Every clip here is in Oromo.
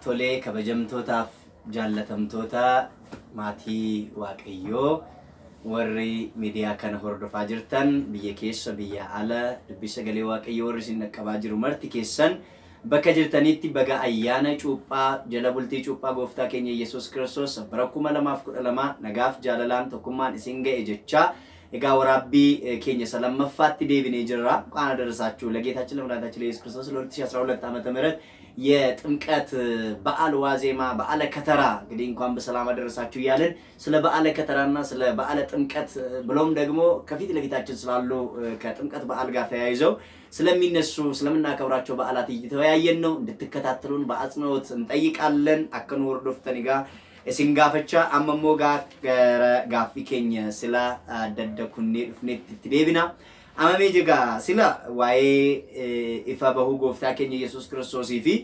Tolee kabajamtootaaf jaallatamtoota maatii Waaqayyoo warri miidiyaa kana hordofaa jirtan biyya keessa biyya ala dubbii sagalee Waaqayyoo warri isin dhaqqabaa jiru marti keessan bakka jirtanitti baga ayyaana cuuphaa jala bultii cuuphaa gooftaa keenya Yesuus Kiristoos bara kuma lamaaf kudha lama nagaaf jaalalaan tokkummaan isin ga'e jechaa egaa waraabbii keenya isa lammaffaatti deebinee jirra ቃና ደረሳችሁ ለጌታችን ለመድኃኒታችን ለኢየሱስ ክርስቶስ ለ2012 ዓመተ ምህረት የጥምቀት በዓል ዋዜማ በዓለ ከተራ እንግዲህ እንኳን በሰላም አደረሳችሁ እያልን ስለ በዓለ ከተራና ስለ በዓለ ጥምቀት ብሎም ደግሞ ከፊት ለፊታችን ስላሉ ከጥምቀት በዓል ጋር ተያይዘው ስለሚነሱ ስለምናከብራቸው በዓላት እየተወያየን ነው። እንድትከታተሉን በአጽንኦት እንጠይቃለን። አከኑ ወርዶፍተኒ ጋር isin gaafachaa amma immoo gara gaaffii keenya sila adda kunnee dhufneetti itti deebina. Amamee jigaa sila waa'ee ifa bahuu gooftaa keenya Yesuus Kiristoosii fi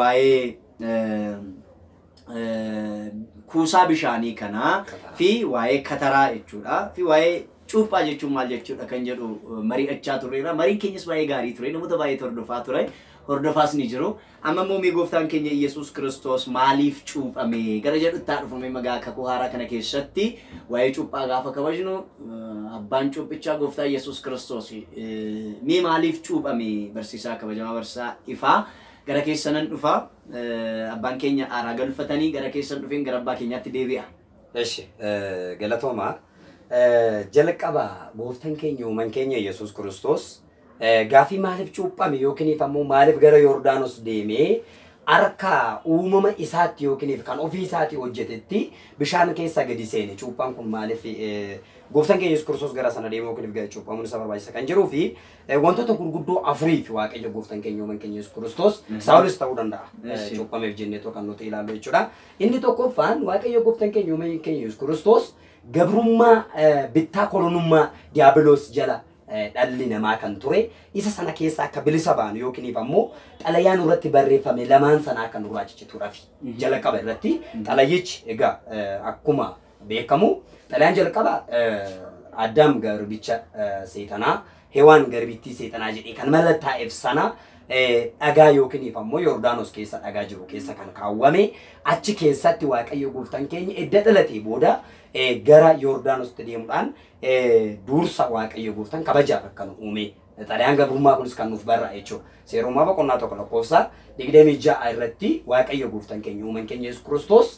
waa'ee kuusaa bishaanii kanaa fi waa'ee kataraa jechuudha fi waa'ee cuuphaa jechuun maal jechuudha kan jedhu mari'achaa turreera. Mariin keenyas baay'ee gaarii ture. Namoota baay'ee hordofaa ture. Hordofaas ni jiru. Amma immoo mee gooftaan keenya Iyyasuus Kiristoos maaliif cuuphame? Gara jedhutti haa dhufame magaa kakuu haaraa kana keessatti waa'ee cuuphaa gaafa kabajnu abbaan cuuphichaa gooftaa Iyyasuus Kiristoos mee maaliif cuuphame barsiisaa kabajamaa barsiisaa ifaa gara keessanan dhufa abbaan keenya aaraa galfatanii gara keessan dhufeen gara abbaa keenyaatti deebi'a. እሺ ገለቶማ ጀለቀባ ጎፍተን ኬኛ uuman keenya Yesuus Kiristoos gaafii maaliif cuuphame yookiin ammoo maaliif gara Yordaanos deemee harka uumama isaatti yookiin kan ofii isaatti hojjetetti bishaan keessa gadi seene cuuphaan kun maaliif gooftaan keenya Yesuus Kiristoos gara sana deemee yookiin gara cuuphamuun isa barbaachisa kan jiruu fi wantoota gurguddoo afurii fi waaqayyo gooftaan keenya uuman keenya Yesuus Kiristoos Saawulis ta'uu danda'a cuuphameef jennee kan nuti ilaallu jechuudha. Inni tokkoffaan waaqayyo gooftaan keenya uuman keenya Yesuus Kiristoos gabrummaa bittaa kolonummaa diiyaabiloos jala dhalli namaa kan ture isa sana keessa akka bilisa baanu yookiin ammoo xalayaan irratti barreeffame lamaan sana akka nurraa ciccituudhaaf jalqaba irratti xalayichi egaa akkuma beekamu xalayaan jalqaba addaam garbicha seexanaa hewaan garbittii seexanaa jedhee kan mallattaa'eef sana dhagaa yookiin ammoo Yordaanos keessa dhagaa jiru keessa kan kaawwame achi keessatti Waaqayyo gooftaan keenya edda dhalatee booda gara Yordaanositti deemuudhaan dursa Waaqayyo gooftaan kabajaaf akka nu uume. Xalayaan gabrummaa kunis kan nuuf barra jechuudha. Seerummaa boqonnaa tokko lakkoofsa digdamii ja'a irratti Waaqayyo gooftaan keenya uuman keenya Yesuus Kiristoos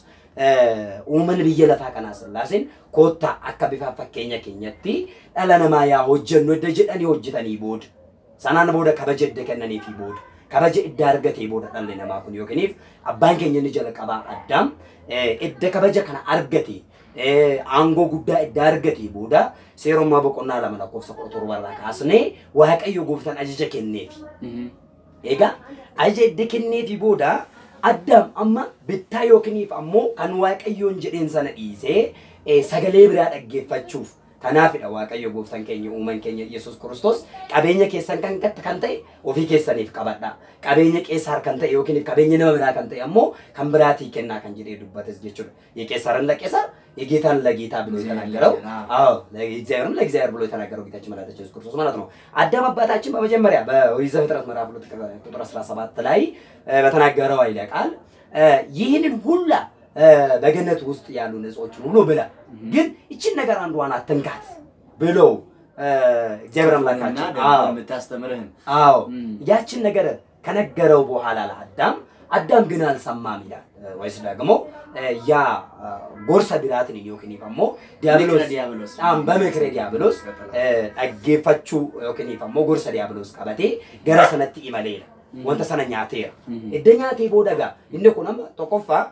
uuman biyya lafaa kanaa sillaaseen koottaa akka bifa fakkeenya keenyatti dhala namaa yaa hojjennu edda jedhanii hojjetanii booda sanaan booda kabaja edda kennanii fi booda kabaja edda argatee booda dhalli namaa kun yookiiniif abbaan keenya inni jalqabaa addaam edda kabaja kana argate aangoo guddaa edda argatee booda seerummaa boqonnaa lama lakkoofsa kudha torbarraa kaasnee waaqayyo gooftaan ajaja kenneefi. Egaa ajaja edda kenneefi booda addaam amma bittaa yookiiniif ammoo kan waaqayyoon jedheen sana dhiisee sagalee biraa dhaggeeffachuuf Kanaafidha Waaqayyo gooftaan keenya uuman keenya Yesuus Kiristoos qabeenya keessan kan kan ta'e ofii keessaniif qabadha. Qabeenya qeessaar kan ta'e yookiin qabeenya nama biraa kan ta'e ammoo kan biraatii kennaa kan jedhee dubbates jechuudha. የቄሳርን ለቄሳር የጌታን ለጌታ ብሎ የተናገረው አዎ ለእግዚአብሔርም ለእግዚአብሔር ብሎ የተናገረው ጌታችን መድኃኒታችን ኢየሱስ ክርስቶስ ማለት ነው። አዳም አባታችን በመጀመሪያ በኦሪት ዘፍጥረት ምዕራፍ ሁለት ቁጥር 17 ላይ በተናገረው ኃይለ ቃል ይህንን ሁላ በገነት ውስጥ ያሉ እጾችን ሁሉ ብላ ግን ይችን ነገር አንዷን አትንካት ብለው እግዚአብሔር አምላካችን የምታስተምርህን አዎ ያችን ነገር ከነገረው በኋላ ለአዳም አዳም ግን አልሰማም ይላል። ወይስ ደግሞ ያ ጎርሰ ቢራትን ዮኪኒ ደግሞ ዲያብሎስ አም በምክረ ዲያብሎስ dhaggeeffachuu yookiin immoo gorsa diiyaabiloos qabatee gara sanatti imaleera. Wanta sana nyaateera. Edda nyaatee booda gaa inni kun amma tokkoffaa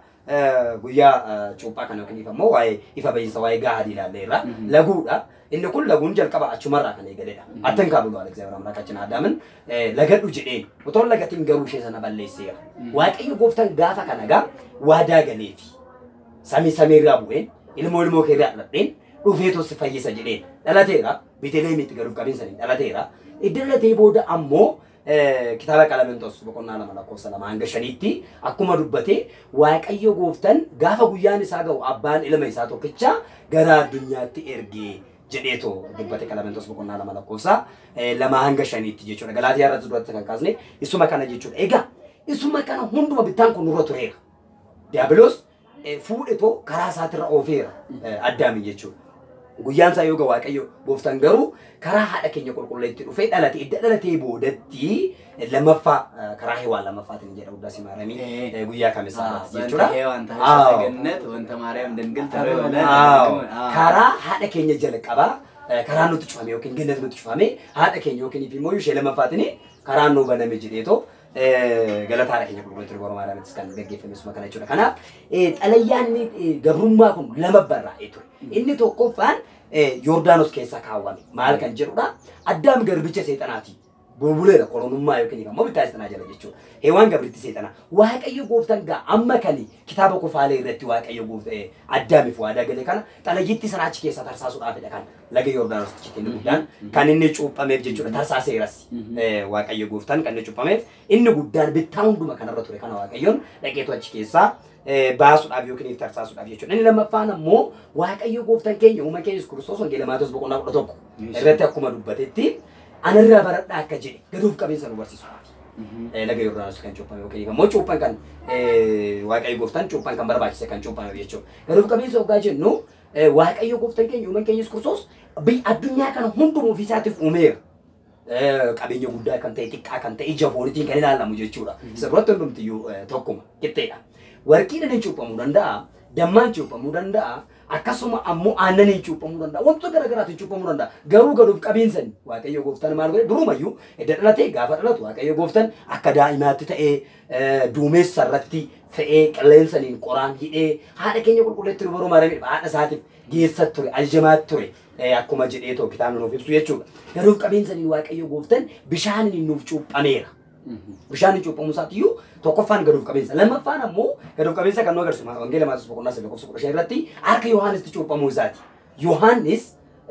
guyyaa cuuphaa kana yookiin immoo waa'ee ifa bahiinsa waa'ee gaadii ilaalleerra laguudha. Inni kun laguun jalqaba achumarraa kan eegaledha. Attan kaa bulu Alexander Amraakachin Adaamin lagadhu jedheen otoo lagatiin garuu ishee sana balleesseera. Waaqayyo gooftaan gaafa kana gaa waadaa galeefi. Samii samiirraa bu'een ilmoo ilmoo keerraa dhaladheen dhufee tosi fayyisa jedheen dhalateera. Beeteleemitti garuu qabeensanii dhalateera. Idda dhalatee booda ammoo kitaaba qalamentos boqonnaa lama lakkoofsa lama hanga shaniitti akkuma dubbate waaqayyo gooftaan gaafa guyyaan isaa ga'u abbaan ilma isaa tokkicha gara addunyaatti ergee jedheeto dubbate qalamentos boqonnaa lama lakkoofsa lama hanga shaniitti jechuudha. Galaatiyaa irratti duratti kan kaasne isuma kana jechuudha. Egaa isuma kana hunduma bittaan kun nurra tureera. Diiyaabiloos eh, fuudhetoo karaa isaatirra oofeera eh, addaami jechuudha. Guyyaan isaa yoo ga'u waaqayyo gooftaan garuu karaa haadha keenya qulqulleetti dhufee dhalate edda dhalatee boodatti eh, lammaffaa eh, karaa hewaa lammaffaatiin jedha guddaa simaaramii Eh. eh, guyyaa kamisaa Ah, irratti Wanta jechuudha. Heewaan ta'a Aaw. sagannat wanta Maariyaam dangil ta'e wala. Aaw. karaa haadha keenya jalqabaa eh, karaa nutti cufame yookiin gannat nutti cufame haadha keenya yookiin immoo ishee lammaffaatiin karaa nuu baname jedheetoo eh, galata haadha keenya qulqulleetti durbara maariyaamittis kan gaggeeffame suma kana jechuudha. Kanaaf eh, xalayyaan eh, gabrummaa kun lama barraa'ee ture. Inni tokkoffaan eh, Yordaanos keessa kaawwame maal kan jedhudha addaam garbicha seexanaati. Bulbuleera qoronummaa yookiin immoo bittaa seexanaa jala jechuudha. Heewaan gabritti seexana. Waaqayyo gooftaan gaa amma kani kitaaba kufaalee irratti waaqayyo goofta eh, addaamiif waadaa galee kana xalayyitti sana achi keessa tarsaasuudhaafidha kan laga Yordaanos citiin guddaan kan inni cuuphameef jechuudha tarsaaseeras. Mhm. Eh, Waaqayyo gooftaan kan inni cuuphameef inni guddaan bittaa hunduma kanarra ture kana waaqayyoon dhaqeetu achi keessaa eh, baasuudhaaf yookiin itti tarsaasuudhaaf jechuudha. Inni lammaffaan ammoo waaqayyo gooftaan keenya uuma keenya Yesuus Kiristoos wangeela Maatewos boqonnaa kudha tokko irratti akkuma dubbatetti anarraa baradhaa akka jedhe gaduuf qabeessa nu barsiisuudhaaf. Eh, laga Yordaanos kan cuuphame yookiin immoo cuuphan kan eh, waaqayyo gooftaan cuuphan kan barbaachise kan cuuphame jechuudha. Gaduuf qabeessa hoggaa jennu eh, waaqayyo gooftaan keenya uumaan keenya Yesuus Kiristoos biyya addunyaa kana hunduma ofiisaatiif uumeera. Eh, qabeenya guddaa kan ta'e xiqqaa kan ta'e ija foonitiin kan ilaalamu jechuudha. Isa biratti hundumtiyyuu eh, tokkuma qixxeedha. Warqiidhaan hin cuuphamuu danda'a, dammaan cuuphamuu danda'a, akkasuma ammoo aannaniin cuuphamuu danda'a, wantoota garaa garaatiin cuuphamuu danda'a. Garuu gaduuf qabeensani Waaqayyo gooftaan maal godhe durumayyuu edda dhalatee gaafa dhalatu Waaqayyo gooftaan akka daa'imaatti ta'ee eh, duumessa irratti fe'ee qilleensaniin qoraan hidhee haadha keenya qulqulleetti dubaroo maramidha haadha isaatiif geessat ture aljamaat ture eh, akkuma jedhee too kitaabni nuuf ibsu jechuudha. Gaduuf qabeensaniin Waaqayyo gooftaan bishaaniin nuuf cuuphameera. bishaan cuuphamuu isaatiyyuu tokkoffaan gaduuf qabeessa lammaffaan ammoo gaduuf qabeessa kan nu agarsiisu wangeela Maatewos boqonnaa sadii lakkoofsa kudha shan irratti harka yohaanisitti cuuphamuu isaati yohaannis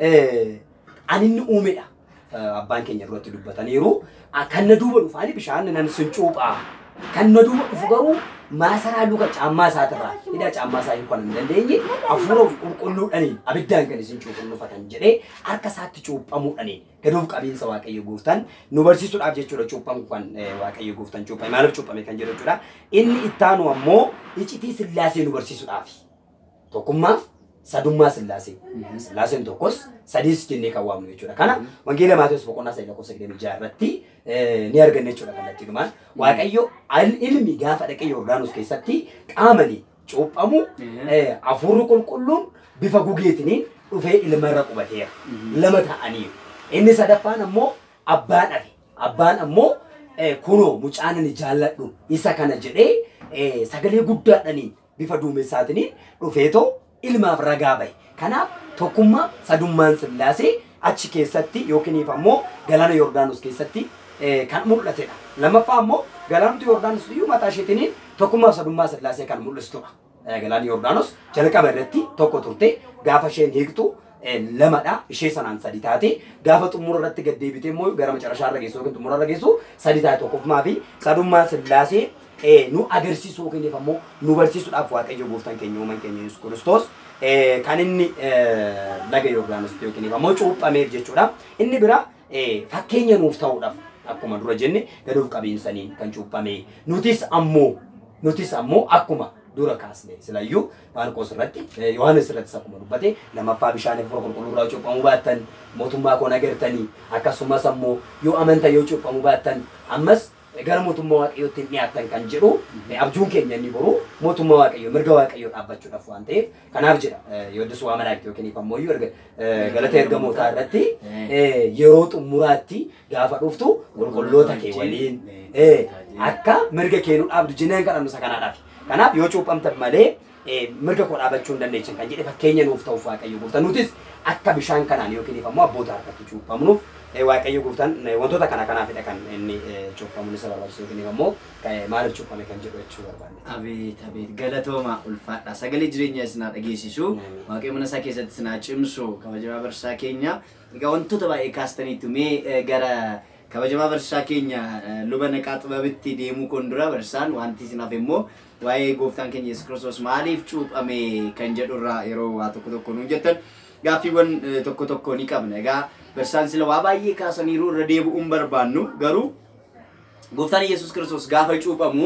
eh, ani inni uumedha Eh, abbaan keenya duratti dubbataniiru Ah, kan na duuba dhufaani bishaan nan sin cuuphaa kan na duuba dhufu garuu maasaraa luka caammaa isaatirraa hidhaa caammaa isaa hiikuu kan hin dandeenye hafuura qulqulluudhaniin abiddaan kan isin cuuphan dhufatan jedhee harka isaatti cuuphamuudhaniin gaduuf qabeessa waaqayyo gooftaan nu barsiisuudhaaf jechuudha cuuphan kan eh, waaqayyo gooftaan cuuphame maaliif cuuphame kan jedhu jechuudha inni ittaanu ammoo icitii sillaasee nu barsiisuudhaaf tokkummaaf sadummaa sillaasee sillaaseen tokkos sadiis jennee kan waamnu jechuudha kana wangeela Maatewos boqonnaa sadii lakkoofsa digdamii jaha irratti eh, ni arganna jechuudha kallattiidhumaan waaqayyo al- ilmi gaafa dhaqee Yordaanos keessatti qaamanii cuuphamu eh, hafuurri qulqulluun bifa gugeetiniin dhufee ilmarra qubateera lama ta'anii inni sadaffaan ammoo abbaan dhafe abbaan ammoo eh, kunoo mucaan ani jaalladhu isa kana jedhee eh, sagalee guddaadhaniin bifa duumessaatiniin dhufeetoo ilmaaf ragaa bahe kanaaf tokkummaa sadummaan sillaasee achi keessatti yookiiniif ammoo galaana Yordaanos keessatti eh, kan mul'atedha. Lammaffaa ammoo galaanota Yordaanos iyyuu mataa isheetiniin tokkummaa fi sadummaa sillaasee kan mul'istudha. Eh, Galaanni Yordaanos jalqaba irratti tokko turte gaafa isheen hiiktu eh, lamadha ishee sanaan sadi taate gaafa xumura irratti gad deebite immoo gara macarashaa irra geessu yookiin xumura irra geessu sadi taate tokkummaa fi sadummaa sillaasee eh, nu agarsiisuu yookiin ammoo nu barsiisuudhaaf waaqayyo gooftaan keenya uumaan keenya Yesuus Kiristoos eh, kan inni eh, laga Yordaanos yookiin ammoo cuuphameef jechuudha. Inni bira eh, fakkeenya nuuf ta'uudhaaf akkuma dura jenne gaduuf qabeensaniin kan cuuphame nutis ammoo nutis ammoo akkuma dura kaasne silayyuu Maarqos irratti eh, Yohaannis irrattis akkuma dubbate lammaffaa bishaan hafuura qulqulluu irraa cuuphamuu baattan mootummaa koo agartanii akkasumas ammoo yoo amantan yoo cuuphamuu baattan ammas gara mootummaa waaqayyootti hin dhiyaattan kan jedhu eh, abjuun keenya inni boru mootummaa waaqayyoo mirga waaqayyoo dhaabbachuudhaaf waan ta'eef kanaaf jedha eh, yooddis waa malaakti yookiin ammoo iyyuu erga eh, galata ergamootaa irratti eh, yeroo xumuraatti gaafa dhuftu qulqulloota kee waliin eh, akka mirga kee nu dhaabdu jenneen kadhannu isa kanaadhaaf. Kanaaf yoo cuuphamtan malee eh, mirga koo dhaabachuu hin dandeessan kan jedhe fakkeenya nuuf ta'uuf waaqayyo gooftaan nutis akka bishaan kanaan yookiin ammoo abboota harkatti cuuphamnuuf eh, waaqayyo gooftaan eh, wantoota kana kanaafidha kan inni eh, cuuphamuun isa barbaachisu yookiin ammoo eh, maaliif cuuphame kan jedhu jechuu barbaanne. Abeet abeet galatooma ulfaadha sagalee jireenya isinaa dhageessisu waaqayyo mana isaa keessatti isinaa cimsu kabajamaa barsaa keenya egaa wantoota baay'ee kaastaniitu mee eh, gara kabajamaa barsaa keenya eh, luba naqaa xibabitti deemuu kun dura barsaan wanti isinaaf immoo waa'ee gooftaan keenya Yesuus Kiristoos maaliif cuuphame kan jedhurraa yeroo waa tokko tokko nuun jettan gaaffiiwwan eh, tokko tokko ni qabna egaa barsaan sila waa baay'ee kaasaniiru irra deebi'uun barbaannu garuu gooftaan Yesuus Kiristoos gaafa cuuphamu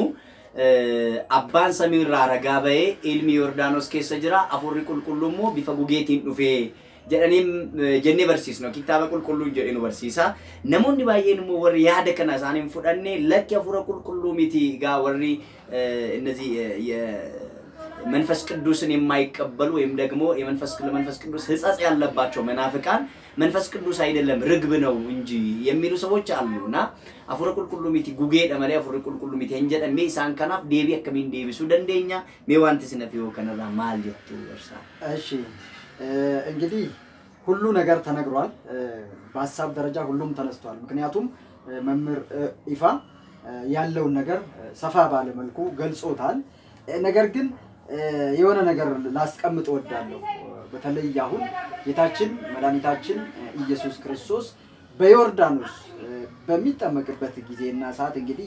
abbaan samiirraa ragaa bahee ilmi Yordaanos keessa jira afurri qulqulluu immoo bifa gugeetiin dhufee jedhanii jennee barsiisnu kitaaba qulqulluu jedhee nu barsiisa. Namoonni baay'een immoo warri yaada kana isaanii hin fudhanne lakki afura qulqulluu miti gaa warri እነዚህ መንፈስ ቅዱስን የማይቀበሉ ወይም ደግሞ የመንፈስ ለመንፈስ ቅዱስ ሕጸጽ ያለባቸው መናፍቃን መንፈስ ቅዱስ አይደለም ርግብ ነው እንጂ የሚሉ ሰዎች አሉ እና አፉረ ቁልቁሉ ሚቲ ጉጌ ደመሌ አፉረ ቁልቁሉ ሚቲ እንጀደ ሜ ኢሳን ከናፍ ዴቢ አከሚን ዴቢሱ ደንደኛ ሜ ዋንቲ ስነፊዮ ከነራ ማል ጀቱ ወርሳ እሺ እንግዲህ ሁሉ ነገር ተነግሯል። በሀሳብ ደረጃ ሁሉም ተነስቷል። ምክንያቱም መምህር ኢፋ ያለውን ነገር ሰፋ ባለ መልኩ ገልጾታል። ነገር ግን የሆነ ነገር ላስቀምጥ እወዳለሁ። በተለይ አሁን ጌታችን መድኃኒታችን ኢየሱስ ክርስቶስ በዮርዳኖስ በሚጠመቅበት ጊዜና ሰዓት እንግዲህ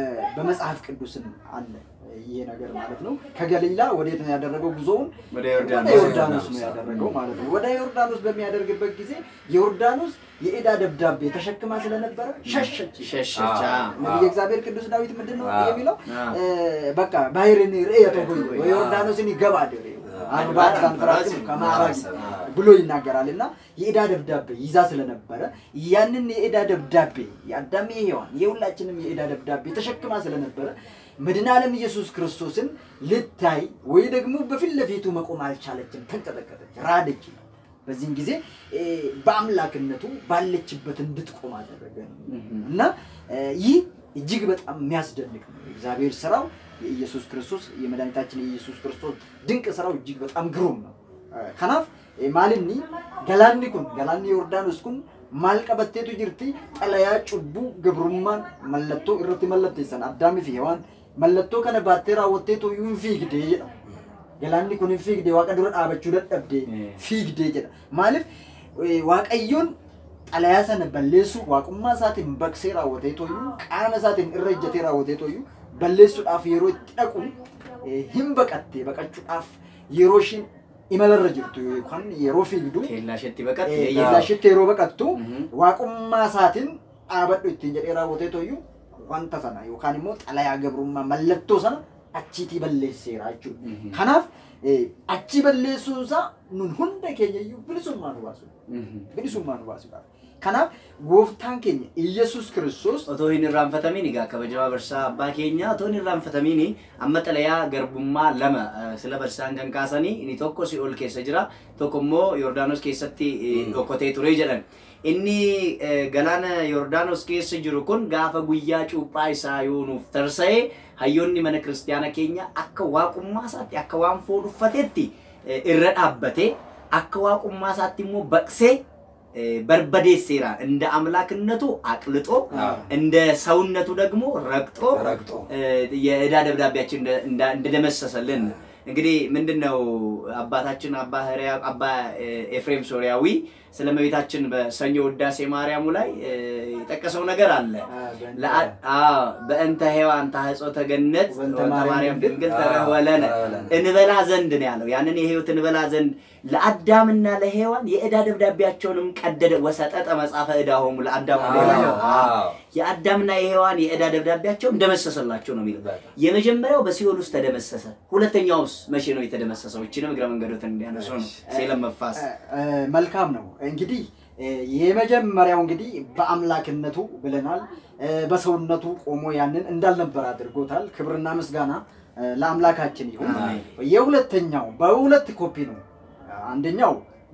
በመጽሐፍ ቅዱስም አለ ይሄ ነገር ማለት ነው። ከገሊላ ወዴት ነው ያደረገው ጉዞውን? ወደ ወደ ዮርዳኖስ ዮርዳኖስ ነው ያደረገው ማለት ነው። ወደ ዮርዳኖስ በሚያደርግበት ጊዜ ዮርዳኖስ የዕዳ ደብዳቤ ተሸክማ ስለነበረ ሸሸች። ሸሸቻ እንግዲህ የእግዚአብሔር ቅዱስ ዳዊት ምንድን ነው አዎ። የሚለው? አዎ። እ፣ በቃ ባሕርን ርእየተ ሆይ ወዮርዳኖስን ይገባል አርባት አንፈራስም ከማዕራግ ብሎ ይናገራል እና የዕዳ ደብዳቤ ይዛ ስለነበረ ያንን የዕዳ ደብዳቤ የአዳም የሔዋን የሁላችንም የዕዳ ደብዳቤ ተሸክማ ስለነበረ መድኃኔ ዓለም ኢየሱስ ክርስቶስን ልታይ ወይ ደግሞ በፊት ለፊቱ መቆም አልቻለችም። ተንቀጠቀጠች፣ ራደች። በዚህም ጊዜ እ፣ በአምላክነቱ ባለችበት እንድትቆም አደረገ እና እ፣ ይህ እጅግ በጣም የሚያስደንቅ ነው። እግዚአብሔር ስራው የኢየሱስ ክርስቶስ የመድኃኒታችን የኢየሱስ ክርስቶስ ድንቅ ስራው እጅግ በጣም ግሩም ነው። ከናፍ ማልኒ ገላኒ ኩን ገላኒ ዮርዳኖስ ኩን ማል ቀበቴቱ ጅርቲ ጠለያ ጩቡ ገብሩማን መለቶ irratti mallatteessan addaamii fi hewaan mallattoo kana baattee raawwatteetu hin fiigdee jedha. Galaanni kun hin fiigdee waaqa dura dhaabachuu dadhabdee Mm. fiigdee jedha. Maaliif eh, waaqayyoon xalayaa sana balleessuu waaqummaa isaatiin baqsee raawwatee tooyyuu qaama isaatiin irra ejjatee raawwatee tooyyuu balleessuudhaaf yeroo itti dhaqu eh, hin baqattee baqachuudhaaf yeroo ishiin imalarra jirtu yookaan yeroo fiigdu ኬላሸት በቀት eh, yeeddaashitti yeroo baqattu Mhm. waaqummaa isaatiin dhaabadhu ittiin jedhee raawwatee tooyyuu wanta sana yookaan immoo xalayaa gabrummaa mallattoo sana achiitii balleesseera jechuudha. Mhm. Kanaaf eh, achi balleessuun isaa nun hunda keenya iyyuu bilisummaa nu baasudha. bilisummaa nu baasuudhaaf. Kanaaf gooftaan keenya Iyyasuus Kiristoos otoo hin irraanfatamiin egaa kabajamaa barsaa abbaa keenya otoo hin irraanfatamiin amma xalayaa garbummaa lama eh, sila barsaan kan kaasanii inni tokko si'ool keessa jira tokko immoo yoordaanos keessatti eh, Mm. dhokkotee ture jedhan inni eh, galaana yoordaanos keessa jiru kun gaafa guyyaa cuuphaa isaa yoo nuuf tarsa'e hayyoonni mana kiristaana keenya akka waaqummaa isaatti akka waan foon uffateetti eh, irra dhaabbate akka waaqummaa isaatti immoo baqsee eh, barbadeesseera እንደ አምላክነቱ አቅልጦ አዎ። እንደ ሰውነቱ ደግሞ ረግጦ ረግጦ እ፣ የዕዳ ደብዳቤያችን እንደ- እንደ- እንደደመሰሰልን እንግዲህ ምንድን ነው አባታችን አባ ሕርያ- አባ እ፣ ኤፍሬም ሶሪያዊ ስለ እመቤታችን በሰኞ ውዳሴ ማርያሙ ላይ እ፣ የጠቀሰው ነገር አለ። ለአ- አዎ፣ በእንተ ሔዋን ታህጾተ ገነት ወእንተ ወእንተ ማርያም ማርያም ድንግል አዎ፣ ተረወለነ ተረወለነ። እንበላ ዘንድ ነው ያለው። ያንን የህይወት እንበላ ዘንድ ለአዳምና ለሔዋን የዕዳ ደብዳቤያቸውንም ቀደደ። ወሰጠጠ መጽሐፈ ዕዳሆሙ ለአዳም ወለሔዋን አዎ። የአዳምና የሔዋን የዕዳ ደብዳቤያቸው እንደመሰሰላቸው ነው የሚለው። በጣም። የመጀመሪያው በሲኦል ውስጥ ተደመሰሰ። ሁለተኛውስ መቼ ነው የተደመሰሰው? ይችንም እግረ መንገዶትን እንዲያነሱ ነው ሴለም መፋስ እ፣ መልካም ነው እንግዲህ እ፣ የመጀመሪያው እንግዲህ በአምላክነቱ ብለናል። እ፣ በሰውነቱ ቆሞ ያንን እንዳልነበር አድርጎታል። ክብርና ምስጋና እ፣ ለአምላካችን ይሁን። አሜን። የሁለተኛው በሁለት ኮፒ ነው። አንደኛው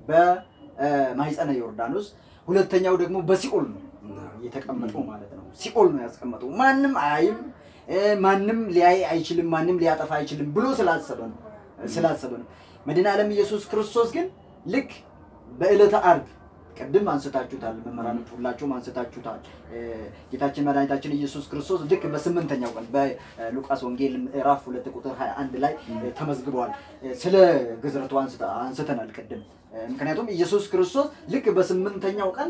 በማይጸነ ዮርዳኖስ፣ ሁለተኛው ደግሞ በሲኦል ነው የተቀመጠው ማለት ነው። ሲኦል ነው ያስቀመጠው። ማንም አያይም፣ እ፣ ማንም ሊያይ አይችልም፣ ማንም ሊያጠፋ አይችልም ብሎ ስላሰበ ነው ስላሰበ ነው። መድኃኔ ዓለም ኢየሱስ ክርስቶስ ግን ልክ በዕለተ ዓርብ ቅድም አንስታችሁታል፣ መምህራኖች ሁላችሁም አንስታችሁታል። እ፣ ጌታችን መድኃኒታችን ኢየሱስ ክርስቶስ ልክ በስምንተኛው ቀን በሉቃስ ወንጌል ምዕራፍ ሁለት ቁጥር 21 ላይ እ፣ ተመዝግበዋል። እ፣ ስለ ግዝረቱ አንስተ- አንስተናል ቅድም። እ፣ ምክንያቱም ኢየሱስ ክርስቶስ ልክ በስምንተኛው ቀን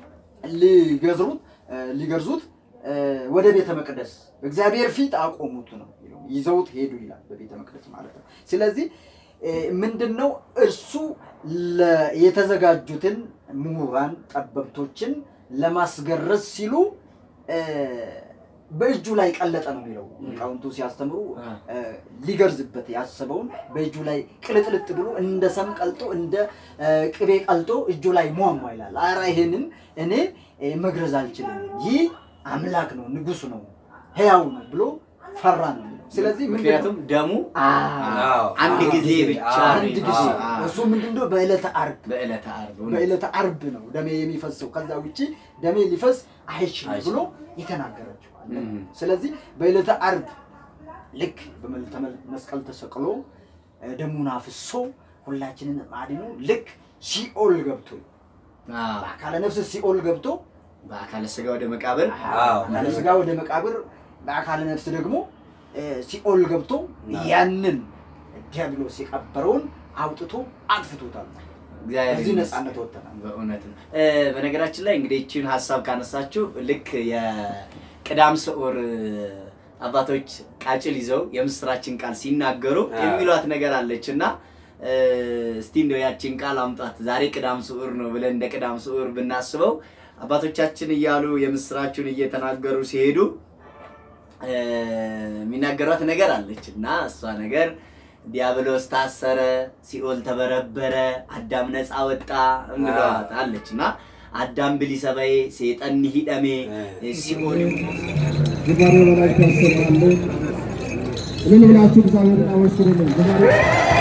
ሊገዝሩት እ፣ ሊገርዙት እ፣ ወደ ቤተ መቅደስ እግዚአብሔር ፊት አቆሙት ነው የሚለው። ይዘውት ሄዱ ይላል በቤተ መቅደስ ማለት ነው። ስለዚህ እ፣ ምንድን ነው እርሱ ለ- የተዘጋጁትን ምሁራን ጠበብቶችን ለማስገረዝ ሲሉ እ፣ በእጁ ላይ ቀለጠ ነው የሚለው ሊቃውንቱ ሲያስተምሩ አ። እ፣ ሊገርዝበት ያሰበውን በእጁ ላይ ቅልጥልጥ ብሎ እንደ ሰም ቀልጦ እንደ እ፣ ቅቤ ቀልጦ እጁ ላይ ሟሟ ይላል። ኧረ ይሄንን እኔ እ፣ መግረዝ አልችልም፣ ይህ አምላክ ነው ንጉሥ ነው ሕያው ነው ብሎ ፈራ ነው የሚለው። ስለዚህ ምንድን ነው? ምክንያቱም ደሙ አዎ። አንድ አንድ ጊዜ ጊዜ፣ ብቻ አዎ። ነው አንድ ጊዜ አዎ። እሱ ምንድነው በዕለተ ዓርብ በዕለተ ዓርብ እውነት። በዕለተ ዓርብ ነው ደሜ የሚፈሰው ከዛ ውጪ ደሜ ሊፈስ አይችልም አይችልም። ብሎ የተናገራቸው አለ። እም። ስለዚህ በዕለተ ዓርብ ልክ በመልዕልተ መስቀል ተሰቅሎ እ፣ ደሙን አፍሶ ሁላችንን አድኖ ልክ ሲኦል ገብቶ አዎ። በአካለ ነፍስ ሲኦል ገብቶ በአካለ ስጋ ወደ መቃብር አዎ። በአካለ ስጋ ወደ መቃብር በአካለ ነፍስ ደግሞ እ፣ ሲኦል ገብቶ ያንን ዲያብሎስ የቀበረውን አውጥቶ አጥፍቶታል። እግዚአብሔር እዚህ ይመስገን። ነፃነት ወጥተናል። በእውነት ነው። እ፣ በነገራችን ላይ እንግዲህ ይህችን ሀሳብ ካነሳችሁ ልክ የቅዳም ስዑር አባቶች ቃጭል ይዘው የምስራችን ቃል ሲናገሩ አዎ። የሚሏት ነገር አለች እና እ፣ እስቲ እንደው ያችን ቃል አምጧት ዛሬ ቅዳም ስዑር ነው ብለን እንደ ቅዳም ስዑር ብናስበው አባቶቻችን እያሉ የምስራቹን እየተናገሩ ሲሄዱ እ፣ የሚናገሯት ነገር አለች እና እሷ ነገር ዲያብሎስ ታሰረ፣ ሲኦል ተበረበረ፣ አዳም ነፃ ወጣ እንለዋት አለች እና አዳም ብሊሰበዬ ሴጠን ሂደሜ ሲኦል ዝማሬ በላችሁ ያሰማሉ። እልል ብላችሁ እግዚአብሔርን አመስግኑልን። ዝማሬ